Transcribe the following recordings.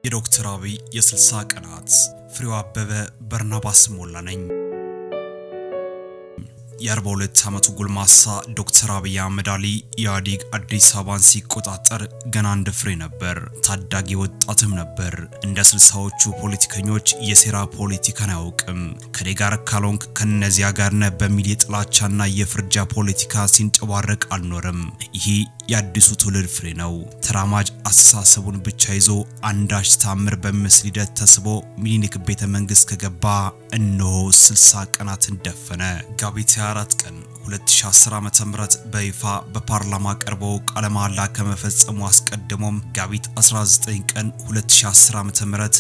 የዶክተር አብይ የ60 ቀናት ፍሬው አበበ በርናባስ ሞላ ነኝ። የ42 ዓመቱ ጎልማሳ ዶክተር አብይ አህመድ አሊ ኢህአዴግ አዲስ አበባን ሲቆጣጠር ገና እንደ ፍሬ ነበር። ታዳጊ ወጣትም ነበር። እንደ ስልሳዎቹ ፖለቲከኞች የሴራ ፖለቲካን አያውቅም። ከኔ ጋር ካልሆንክ ከነዚያ ጋር ነህ በሚል የጥላቻና የፍርጃ ፖለቲካ ሲንጨባረቅ አልኖርም። ይህ የአዲሱ ትውልድ ፍሬ ነው። ተራማጅ አስተሳሰቡን ብቻ ይዞ አንዳች ታምር በሚመስል ሂደት ተስቦ ሚኒሊክ ቤተ መንግስት ከገባ እነሆ 60 ቀናትን ደፈነ። መጋቢት 24 ቀን 2010 ዓ.ም በይፋ በፓርላማ ቀርቦ ቃለ መሃላ ከመፈጸሙ አስቀድሞም መጋቢት 19 ቀን 2010 ዓ.ም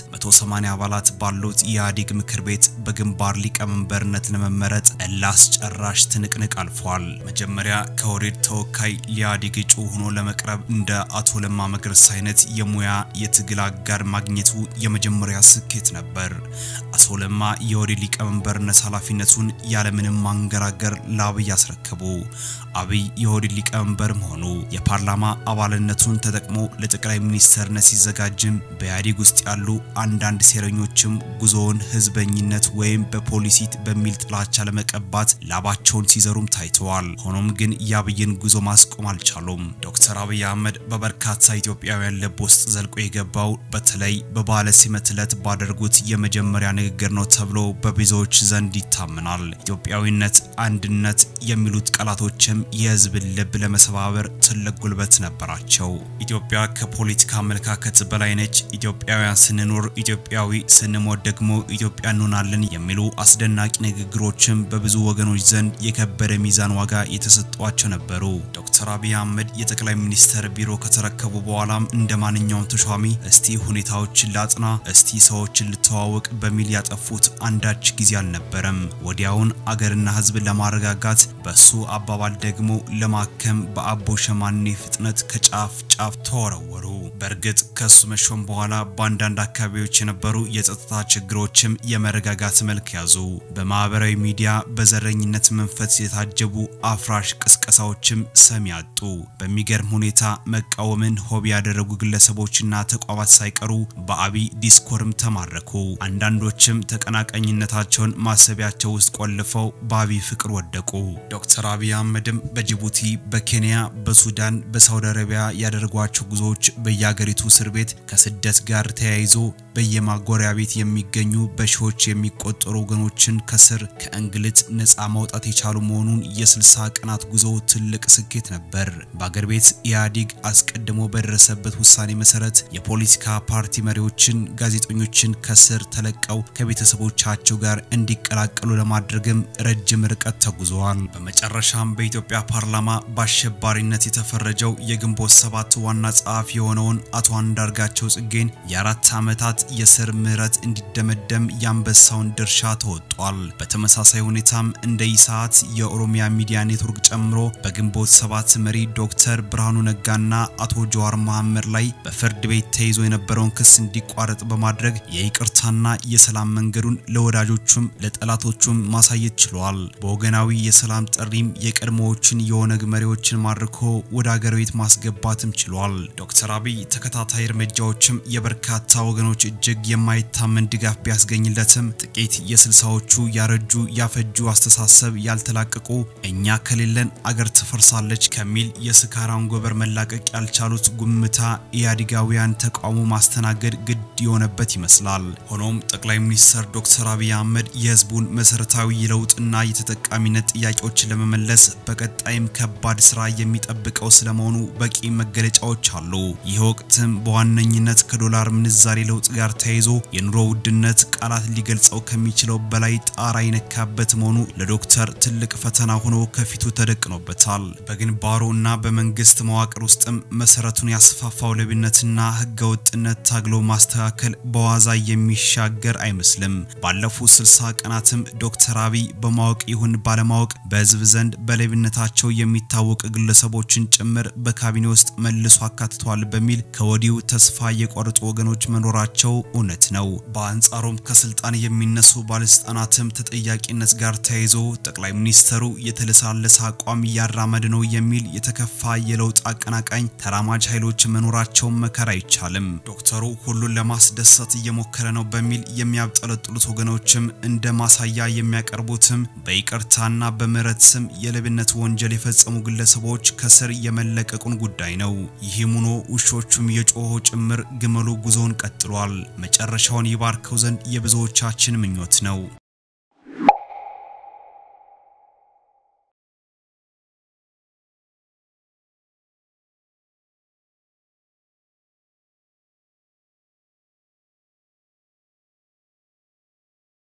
180 አባላት ባሉት የኢህአዴግ ምክር ቤት በግንባር ሊቀመንበርነት ለመመረጥ ላስጨራሽ ትንቅንቅ አልፏል። መጀመሪያ ከኦህዴድ ተወካይ ለኢህአዴግ እጩ ሆኖ ለመቅረብ እንደ አቶ ለማ መገርሳ አይነት የሙያ የትግል አጋር ማግኘቱ የመጀመሪያ ስኬት ነበር። አቶ ለማ የኦህዴድ ሊቀመንበርነት ኃላፊነቱን ያለምንም ማንገራገር ለአብይ አስረከቡ። አብይ የኦህዴድ ሊቀመንበር መሆኑ የፓርላማ አባልነቱን ተጠቅሞ ለጠቅላይ ሚኒስተርነት ሲዘጋጅም በኢህአዴግ ውስጥ ያሉ አንዳንድ ሴረኞችም ጉዞውን ህዝበኝነት ወይም በፖሊሲ በሚል ጥላቻ ለመቀባት ላባቸውን ሲዘሩም ታይተዋል። ሆኖም ግን የአብይን ጉዞ ማስቆም አልቻሉም። ዶክተር አብይ አህመድ በበርካታ ኢትዮጵያውያን ልብ ውስጥ ዘልቆ የገባው በተለይ በበዓለ ሲመት ዕለት ባደርጉት የመጀመሪያ ንግግር ነው ተብሎ በብዙዎች ዘንድ ይታመናል። ኢትዮጵያዊነት፣ አንድነት የሚሉት ቃላቶችም የህዝብን ልብ ለመሰባበር ትልቅ ጉልበት ነበራቸው። ኢትዮጵያ ከፖለቲካ አመለካከት በላይ ነች። ኢትዮጵያውያን ስንኖር ኢትዮጵያዊ፣ ስንሞት ደግሞ ኢትዮጵያ እንሆናለን የሚሉ አስደናቂ ንግግሮችም በብዙ ወገኖች ዘንድ የከበደ ሚዛን ዋጋ የተሰጧቸው ነበሩ። ዶክተር አብይ አህመድ የጠቅላይ ሚኒስተር ቢሮ ከተረከቡ በኋላም እንደ ማንኛውም ተሿሚ እስቲ ሁኔታዎችን ላጥና፣ እስቲ ሰዎችን ልተዋወቅ በሚል ያጠፉት አንዳች ጊዜ አልነበረም። ወዲያውን አገርና ህዝብ ለማረጋጋት በሱ አባባል ደግሞ ለማከም በአቦ ሸማኔ ፍጥነት ከጫፍ ጫፍ ተወረወሩ። በእርግጥ ከሱ መሾም በኋላ በአንዳንድ አካባቢዎች የነበሩ የጸጥታ ችግሮችም የመረጋጋት መልክ ያዙ። በማህበራዊ ሚዲያ በዘረኝነት መንፈስ የታጀቡ አፍራሽ ቅስቀሳዎችም ሰሚ ያጡ። በሚገርም ሁኔታ መቃወምን ሆቢ ያደረጉ ግለሰቦችና ተቋማት ሳይቀሩ በአብይ ዲስኮርም ተማረኩ። አንዳንዶችም ተቀናቃኝነታቸውን ማሰቢያቸው ውስጥ ቆልፈው በአብይ ፍቅር ወደቁ። ዶክተር አብይ አህመድም በጅቡቲ፣ በኬንያ፣ በሱዳን፣ በሳውዲ አረቢያ ያደረጓቸው ጉዞዎች በየአገሪቱ እስር ቤት ከስደት ጋር ተያይዞ በየማጎሪያ ቤት የሚገኙ በሺዎች የሚቆጠሩ ወገኖችን ከስር ከእንግልት ነፃ ማውጣት የቻሉ መሆኑን የ60 ቀናት ጉዞ ትልቅ ስኬት ነበር። በአገር ቤት ኢህአዴግ አስቀድሞ በደረሰበት ውሳኔ መሰረት የፖለቲካ ፓርቲ መሪዎችን፣ ጋዜጠኞችን ከስር ተለቀው ከቤተሰቦቻቸው ጋር እንዲቀላቀሉ ለማድረግም ረጅም ርቀት ተጉዘዋል። በመጨረሻም በኢትዮጵያ ፓርላማ በአሸባሪነት የተፈረጀው የግንቦት ሰባት ዋና ጸሐፊ የሆነውን አቶ አንዳርጋቸው ጽጌን የአራት ዓመታት የስር ምህረት እንዲደመደም የአንበሳውን ድርሻ ተወጧል። በተመሳሳይ ሁኔታም እንደ ኢሳት የኦሮሚያ ሚዲያ ኔትወርክ ጨምሮ በግንቦት ሰባት መሪ ዶክተር ብርሃኑ ነጋና አቶ ጀዋር መሐመድ ላይ በፍርድ ቤት ተይዞ የነበረውን ክስ እንዲቋረጥ በማድረግ የይቅርታና የሰላም መንገዱን ለወዳጆቹም ለጠላቶቹም ማሳየት ችሏል። በወገናዊ የሰላም ጥሪም የቀድሞዎችን የኦነግ መሪዎችን ማርኮ ወደ አገር ቤት ማስገባትም ችሏል። ዶክተር አብይ ተከታታይ እርምጃዎችም የበርካታ ወገኖች እጅግ የማይታመን ድጋፍ ቢያስገኝለትም ጥቂት የስልሳዎቹ ያረጁ ያፈጁ አስተሳሰብ ያልተላቀቁ እኛ ከሌለን አገር ትፈርሳለች ከሚል የስካራን ጎበር መላቀቅ ያልቻሉት ጉምታ ኢህአዴጋውያን ተቃውሞ ማስተናገድ ግድ የሆነበት ይመስላል። ሆኖም ጠቅላይ ሚኒስትር ዶክተር አብይ አህመድ የህዝቡን መሰረታዊ የለውጥና የተጠቃሚነት ጥያቄዎችን ለመመለስ በቀጣይም ከባድ ስራ የሚጠብቀው ስለመሆኑ በቂ መገለጫዎች አሉ። ይህ ወቅትም በዋነኝነት ከዶላር ምንዛሬ ለውጥ ጋር ተያይዞ የኑሮ ውድነት ቃላት ሊገልጸው ከሚችለው በላይ ጣራ የነካበት መሆኑ ለዶክተር ትልቅ ፈተና ሆኖ ከፊቱ ተደቅኖበታል። በግንባሩ እና በመንግስት መዋቅር ውስጥም መሰረቱን ያስፋፋው ሌብነትና ህገወጥነት ታግሎ ማስተካከል በዋዛ የሚሻገር አይመስልም። ባለፉት 60 ቀናትም ዶክተር አብይ በማወቅ ይሁን ባለማወቅ በህዝብ ዘንድ በሌብነታቸው የሚታወቅ ግለሰቦችን ጭምር በካቢኔ ውስጥ መልሶ አካትቷል በሚል ከወዲሁ ተስፋ የቆረጡ ወገኖች መኖራቸው እውነት ነው። በአንጻሩም ከስልጣን የሚነሱ ባለስልጣናትም ተጠያቂነት ጋር ተያይዞ ጠቅላይ ሚኒስተሩ የተለሳለሰ አቋም እያራመደ ነው የሚል የተከፋ የለውጥ አቀናቃኝ ተራማጅ ኃይሎች መኖራቸውን መከራ አይቻልም። ዶክተሩ ሁሉን ለማስደሰት እየሞከረ ነው በሚል የሚያብጠለጥሉት ወገኖችም እንደ ማሳያ የሚያቀርቡትም በይቅርታና በምህረት ስም የሌብነት ወንጀል የፈጸሙ ግለሰቦች ከስር የመለቀቁን ጉዳይ ነው። ይህም ሆኖ ውሾቹም የጮሆ ጭምር ግመሉ ጉዞውን ቀጥሏል። መጨረሻውን ይባርከው ዘንድ የብዙዎቻችን ምኞት ነው።